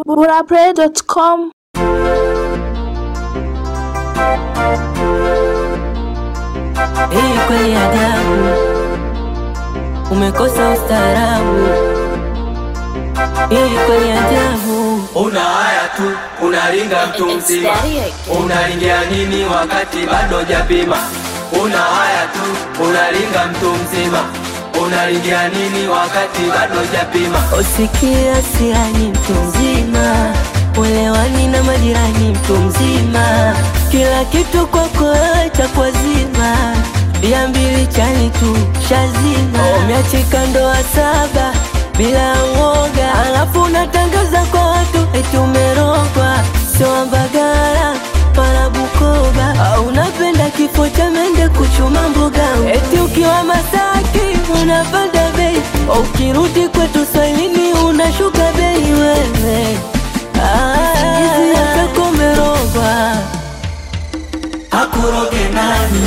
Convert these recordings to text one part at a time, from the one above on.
burapray.com Hii kweli ajabu, umekosa ustaarabu. Hii kweli ajabu, Una haya tu, unaringa mtu mzima, unaringia nini wakati bado japima? Una haya tu, unaringa mtu mzima, unaringia nini wakati bado japima? usikia siani mtu mzima, uelewani na majirani mtu mzima, kila kitu kwako wewe cha kwazima, bia mbili chani tu shazima, umeachika ndoa saba bila uoga, alafu unatangaza kwa watu eti umerogwa, sio Mbagala wala Bukoba, au unapenda kifo cha mende kuchuma mboga, eti ukiwa Masaki unapanda bei, ukirudi kwetu Swahilini unashuka bei wewe. Ah, hizi yako umerogwa. Hakuroge nani?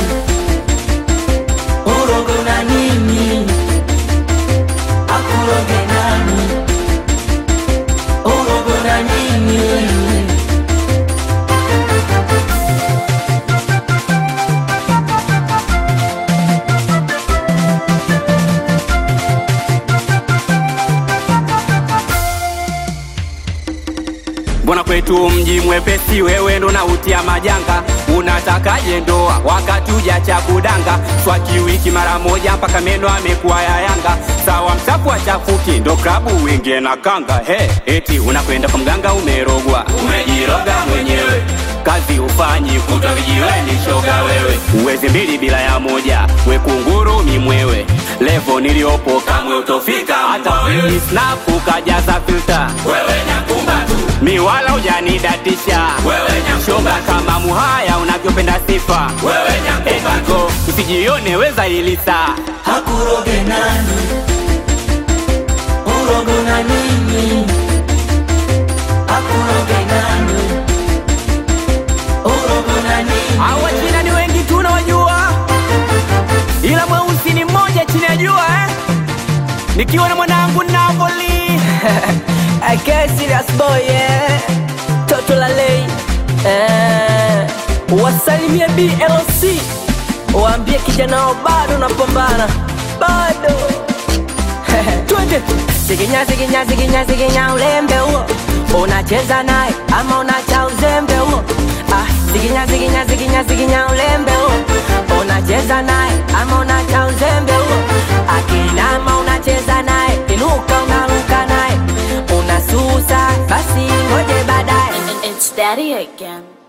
Urogo na nini? Hakuroge nani? Urogo na nini? Mbona kwetu mji mwepesi, wewe ndo nautia majanga. Unatakaje ndoa wakati ujacha kudanga? Swaki wiki mara moja mpaka meno amekuwa ya Yanga. Sawa mchafu achafuki, ndo klabu wingie na kanga. He, eti unakwenda kwa mganga umerogwa, umejiroga mwenyewe. Kazi ufanyi kutwa vijiweni, shoga wewe. Uwezi mbili bila ya moja, we kunguru mimwewe. Levo niliopo kamwe utofika, hata wewe snap ukajaza filter. Wewe nyakumba tu mi wala hujanidatisha wewe shoga kama muhaya unavyopenda sifa wewe nyakumba usijione weza ilisa Hakuroge nani? Urogo na nini? Hakuroge nani? Urogo na nini? Hawa China ni wengi tunawajua, ila mweusi ni mmoja chini ya jua eh? Nikiwa na mwanangu Napoli I get serious boy yeah. Toto la lei eh. Wasalimie BLC waambie kijana wao bado napambana bado twende siginya siginya siginya siginya ulembe huo unacheza naye ama unacha uzembe huo ah, siginya siginya siginya siginya ulembe huo unacheza naye ama unacha uzembe huo akinama unacheza naye inuka unaruka naye unasusa basi ngoje baadaye It's Daddy again.